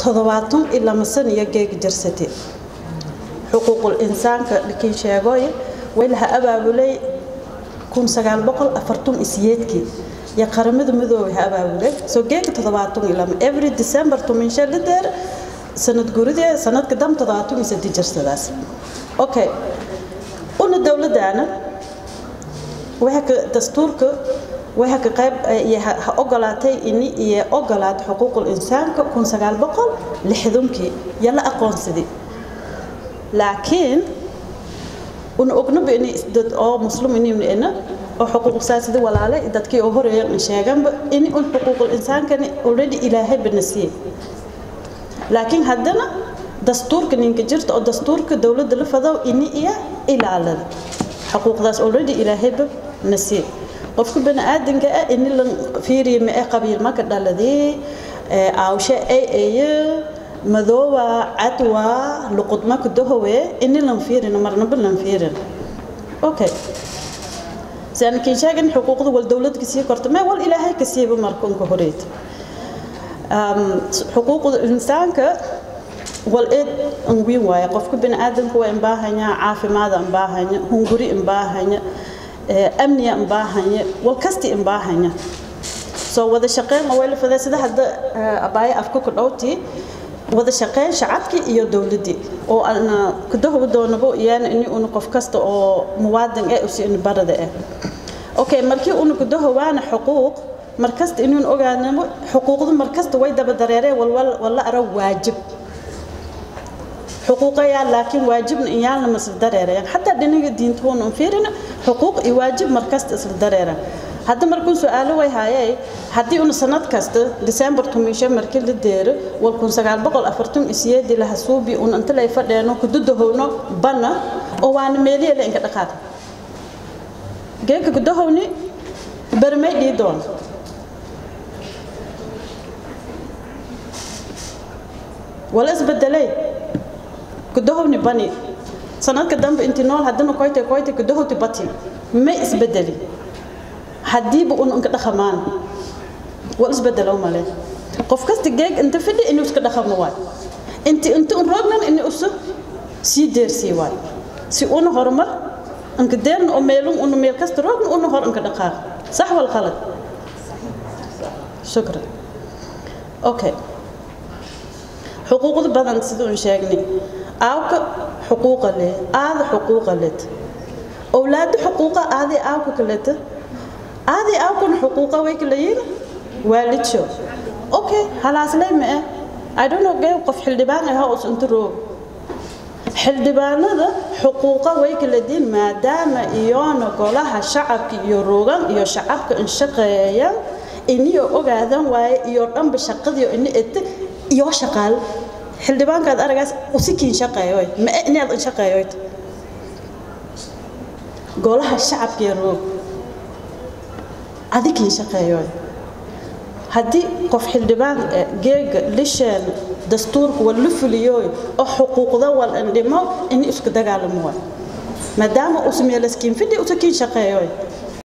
toddobaatan ilaa masan iyo geeg jirsate xuquuqul insaanka dhikin sheegoy way laha abaabulay kun sagaal boqol afartan isiyeedkii iyo qaramada midoobay ha abaabulay soo geega toddobaatan ilaa every december tuminshe lideer sanad guridee sanadka dam toddobaatan iyo saddex jirsadaas okay una dowladdaana waxa ka dastuurka waxa ka qayb ha ogolaatay ini iyo ogolaad xuquuqul insaanka kun sagaal boqol lixdankii yala aqoonsaday laakiin una ognaba inay dad oo muslim inayna oo xuquuq saasida walaale dadkii oo horeeyay sheeganba in un xuquuqul insaankani already ilaahay banasiye laakiin haddana dastuurka ninka jirta oo dastuurka dowladda la fado ini iyo ilaalada xuquuqdaas already ilaahayba nasiye qofka bani aadanka ah ini la fiiriyo ma ee qabiil maka dhaladii aawshe ay aye madooba cadwa luqudma kudahowe ini lan fiirin marnaba lan fiirin okay saan kin sheegin xuquuqda wal dowladka sii korta ma wal ilaahay ka siiba markunka horeeyta um xuquuqda insaanka wal eed an wiin waaye qofka bani aadanka waa in baahanya caafimaad an baahanya hunguri in baahanya amniya in baahanya wal kasti in baahanya soo wada shaqeyn oo wayla fadaa sida hadda abaaye afka ku dhowtii wada shaqeyn shacabkii iyo dowladdii oo ana kudahow doonabo iyana ini una qof kasta oo muwaadin eh usi in barada eh okay markii una kudahowaana xuquuq markasta inuun ogaanamo xuquuqdu markasta way daba dareereen walla ara waajib xuquuqayaa laakiin waajibna in yaalna ma isla dareerayaan xataa dhinaga diintuuna un fiirina xuquuq iyo waajib markasta isla dareeraan hadda markuu su-aalo way haayay haddii una sanad kasta december tumisho markii la deero wal kun sagaal boqol afartan isiyeedii laha suubi un inta lay fadheeno kududahowno bana oo waana meeliya la inka dhaqaaq geeka kudahowni bermay dhii doon wala isbedelay kudahowni bani sanadka dambe intii nool haddana koyte koyte kudahowti bati ma isbedeli haddiiba un inka dhaqamaan wal isbedelo male qof kasta geeg inta fidhi inuu iska dhaqamo waay inti inta un roognan inuu usu sii deersii waay si una horumar inka deerna oo meelun una meel kasta roogna una hor inka dhaqaaq sax wal khalad shukran okay xuquuqda badan sida un sheegnay aawka xuquuqa leh aada xuquuqa led owlaada xuquuqa aadii aawka kaleta aadii aawkuna xuquuqa way kala yihiin waalidsho okay halaasley ma eh i don't know gee qof xildhibaan ah oo inta roog xildhibaanada xuquuqa way kala diin maadaama iyoona golaha shacabka iyo roogan iyo shacabka in shaqeeyaan iniyo ogaadan waaye iyo dhanba shaqadii ini ete iyo shaqaal xildhibaankaad aragaas usikiin shaqeeyo ma inaad in shaqeeyo golaha shacabka iyo roog adikiin shaqeeyo haddii qof xildhibaan geega lisheen dastuurka wal la fuliyo oo xuquuqda wal indhimo in isku dagaalamo waay maadaama uu sameeyo laskiin fidhi usakiin shaqeeyo